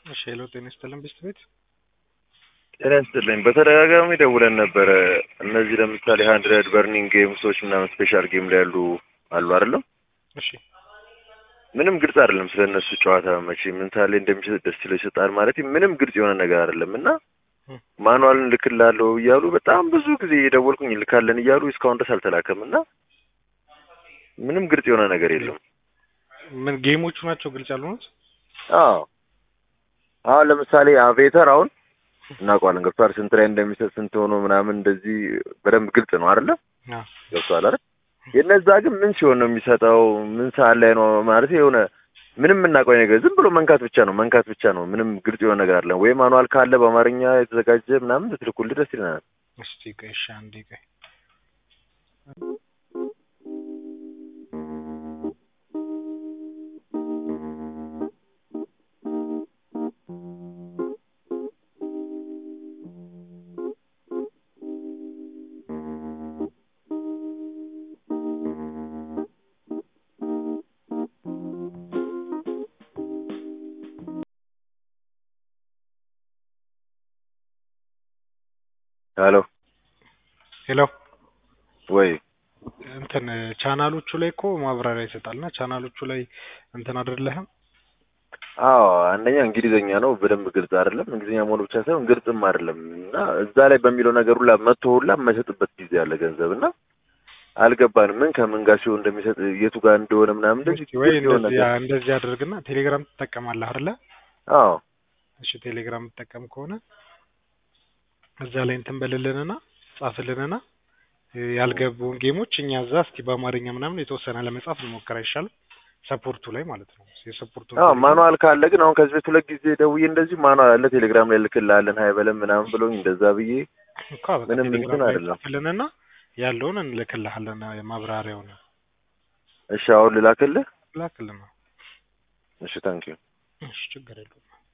እሺ ሄሎ ጤና ይስጥልን ቤስት ቤት ጤና ይስጥልኝ። በተደጋጋሚ ደውለን ነበረ። እነዚህ ለምሳሌ ሀንድረድ በርኒንግ ጌምሶች ምናምን ስፔሻል ጌም ላይ ያሉ አሉ አይደለም? እሺ ምንም ግልጽ አይደለም ስለ እነሱ ጨዋታ መቼ ምን ሳለ እንደሚሰጥ ደስ ይለው ይሰጣል ማለት ምንም ግልጽ የሆነ ነገር አይደለም እና ም። ማኑዋልን ልክላለሁ እያሉ በጣም ብዙ ጊዜ እየደወልኩኝ ልካለን እያሉ እስካሁን ድረስ አልተላከም እና ምንም ግልጽ የሆነ ነገር የለም። ምን ጌሞቹ ናቸው ግልጽ ያልሆኑት? አዎ አሁን ለምሳሌ አቬተር አሁን እናውቀዋለን ገብቷል። ስንት ላይ እንደሚሰጥ ስንት ሆኖ ምናምን እንደዚህ በደንብ ግልጽ ነው አይደለ? አዎ ገብቷል አይደል? የነዛ ግን ምን ሲሆን ነው የሚሰጠው? ምን ሰዓት ላይ ነው ማለት የሆነ ምንም የምናውቀው ነገር ዝም ብሎ መንካት ብቻ ነው መንካት ብቻ ነው። ምንም ግልጽ የሆነ ነገር አለ ወይ? ማኑዋል ካለ በአማርኛ የተዘጋጀ ምናምን ብትልኩልህ ደስ ይለናል። እስቲ ቆይ እሺ አንዴ ቆይ ሄሎ ሄሎ ወይ እንትን ቻናሎቹ ላይ እኮ ማብራሪያ ይሰጣልና ቻናሎቹ ላይ እንትን አይደለህም አዎ አንደኛ እንግሊዘኛ ነው በደንብ ግልጽ አይደለም። እንግሊዝኛ መሆኑ ብቻ ሳይሆን ግልጽም አይደለም እና እዛ ላይ በሚለው ነገር ሁላ መቶ ሁላ የማይሰጥበት ጊዜ ያለ ገንዘብ እና አልገባንም። ምን ከምን ጋር ሲሆን እንደሚሰጥ የቱ ጋር እንደሆነ ምናምን እንደዚህ እስቲ ወይ ግልጽ የሆነ እንደዚህ ነገር እንደዚህ አድርግና ቴሌግራም ትጠቀማለህ አይደለ? አዎ እሺ ቴሌግራም ትጠቀም ከሆነ እዛ ላይ እንትን በልልንና ጻፍልንና እ ያልገቡን ጌሞች እኛ እዛ እስቲ በአማርኛ ምናምን የተወሰነ ለመጻፍ እንሞክር አይሻልም? ሰፖርቱ ላይ ማለት ነው። የሰፖርቱ አዎ ማኑዋል ካለ ግን አሁን ከዚህ በፊት ሁለት ጊዜ ደውዬ እንደዚህ ማኑዋል አለ ቴሌግራም ላይ ልክልሃለን ሀይ በለን ምናምን ብሎኝ እንደዛ ብዬ እኮ በቃ ምንም ቴሌግራም እንትን ላይ አይደለም። ጻፍልንና ያለውን እንልክልሃለን ማብራሪያውን እሺ አሁን ልላክልህ? ላክልን። እሺ ታንኪዩ እሺ ችግር የለውም።